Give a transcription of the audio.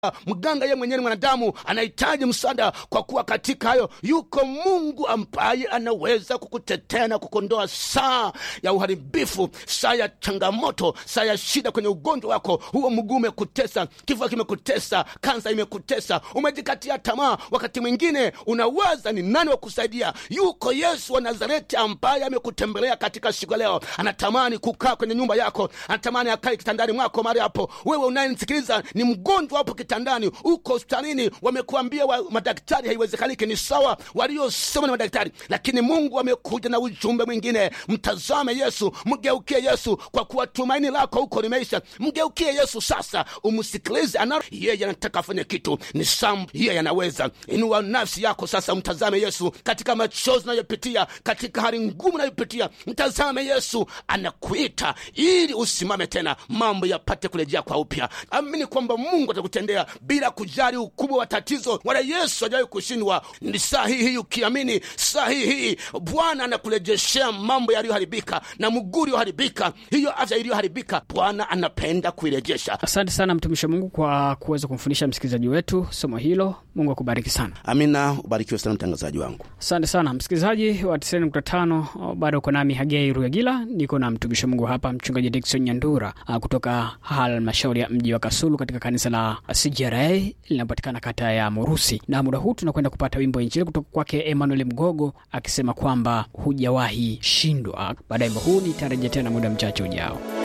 mganga ye mwenyewe ni mwanadamu anahitaji msaada kwa kuwa katika hayo yuko mungu ambaye anaweza kukutetea na kukondoa saa ya uharibifu saa ya changamoto saa ya shida kwenye ugonjwa wako huo mguu umekutesa kifua kimekutesa kansa imekutesa umejikatia tamaa wakati mwingine unawaza ni nani wa kusaidia yuko yesu wa nazareti ambaye amekutembelea katika siku ya leo anatamani kukaa kwenye nyumba yako anatamani akae kitandani mwako mahali hapo wewe unayenisikiliza ni mgonjwa hapo kitandani uko hospitalini wamekuambia wa, madaktari haiwezekaniki ni sawa waliosema ni madaktari lakini mungu amekuja na ujumbe mwingine mtazame yesu mgeukie yesu kwa kuwa tumaini lako huko limeisha mgeukie yesu sasa umsikilize ana yeye anataka afanye kitu ni sam yeye anaweza inua nafsi yako sasa mtazame yesu katika machozi unayopitia katika hali ngumu unayopitia mtazame yesu anakuita ili usimame tena mambo yapate kurejea kwa upya amini kwamba mungu atakutendea bila kujali ukubwa wa tatizo wala yesu hajawahi kushindwa ni saa hii hii ukiamini saa hii hii bwana anakurejeshea mambo yaliyoharibika na mguu ulioharibika hiyo afya iliyoharibika bwana anapenda kuirejesha asante sana mtumishi wa mungu kwa kuweza kumfundisha msikilizaji wetu somo hilo mungu akubariki sana amina ubarikiwe sana mtangazaji wangu asante sana msikilizaji wa 95 bado uko nami hagei rugagila niko na mtumishi wa mungu hapa mchungaji dikson nyandura ah, kutoka halmashauri ya mji wa kasulu katika kanisa la cgra linapatikana kata ya morusi na muda huu tunakwenda kupata wimbo wa injili kutoka kwake emmanuel mgogo akisema kwamba hujawahi shindwa baada ya wimbo huu nitarejea tena muda mchache ujao